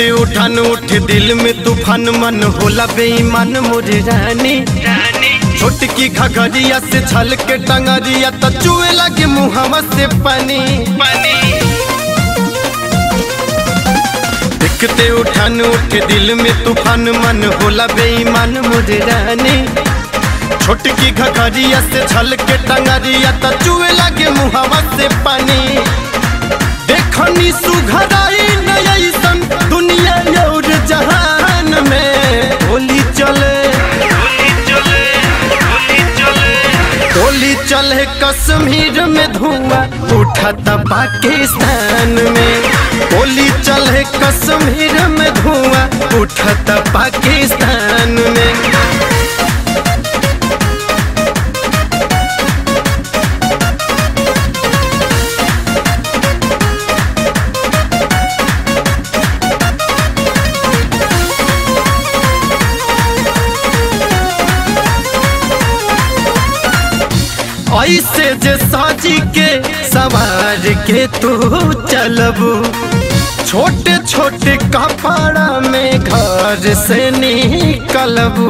देखते उठान उठे दिल में तूफान मन होला बेईमान मोरे रानी छोटकी घघरिया से छल के टंगरिया तो चुए लगे मुहवा से पानी देखते उठान उठे दिल में तूफान मन होला बेईमान मोरे रानी छोटकी घघरिया से छल के टंगरिया तो चुए लगे मुहवा से पानी देखनी सुघराई नयसन दुनिया और जहान में होली चले होली चले कश्मीर में धुआं उठाता पाकिस्तान में होली चले कश्मीर में धुआं उठाता पाकिस्तान में ऐसे जे साजी के सवार के तू चलबू छोटे छोटे कपड़ा में घर से निकलबू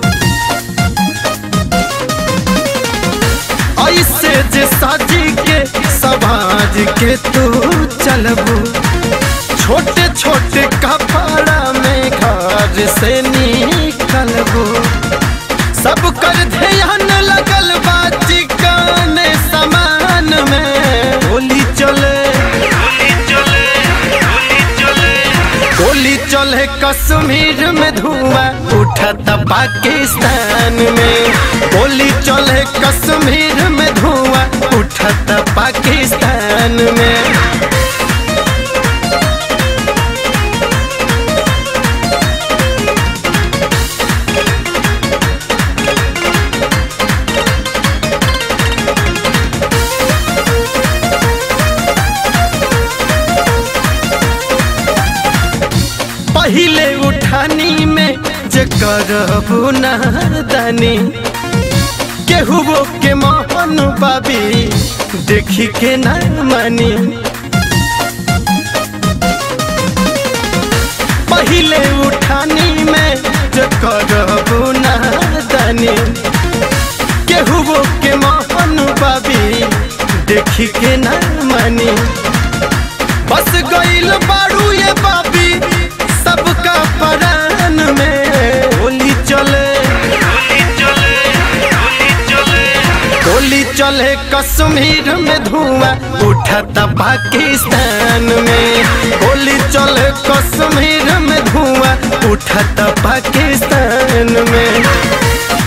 ऐसे जे साजी के सवार के तू चलबू छोटे छोटे कपड़ा में घर से निकलबू सब कर ध्यान लगल बा चिकन समान में होली चले होली चले कश्मीर में धुआं उठता पाकिस्तान में होली चले कश्मीर में धुआं उठता पाकिस्तान में पहिले उठानी में जे करबू नादानी केहू के मोहन बाबी देखी के ना मानी पहिले उठानी में जे करबू नादानी केहू के मोहन बाबी देखी के ना मानी बस गईल बारू ये बाबी सबका परान में होली चले होली चले कश्मीर में धुआं उठता पाकिस्तान में होली चले कश्मीर में धुआं उठता पाकिस्तान में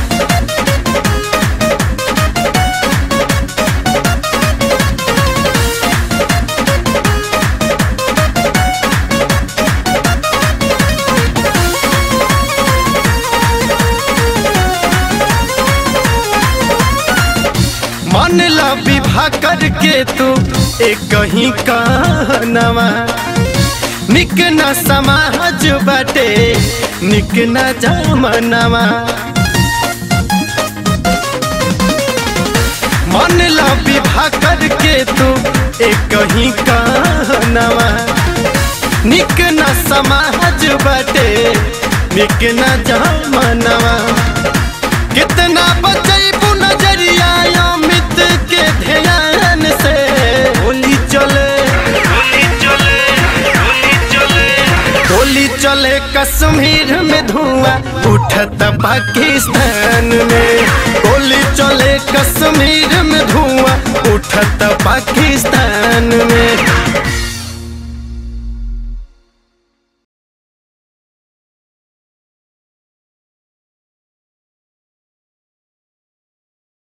मन ला विवाह करके तू एक ही कहनवा निक न समाज बाटे निक न जमनवा मन ला विवाह करके तू एक ही कहनवा निक न समाज बाटे निक न जमनवा कितना बचैबू नजरिया अमित के ध्यान से होली चले होली चले कश्मीर में धुआं उठता पाकिस्तान में होली चले कश्मीर में धुआं उठता पाकिस्तान में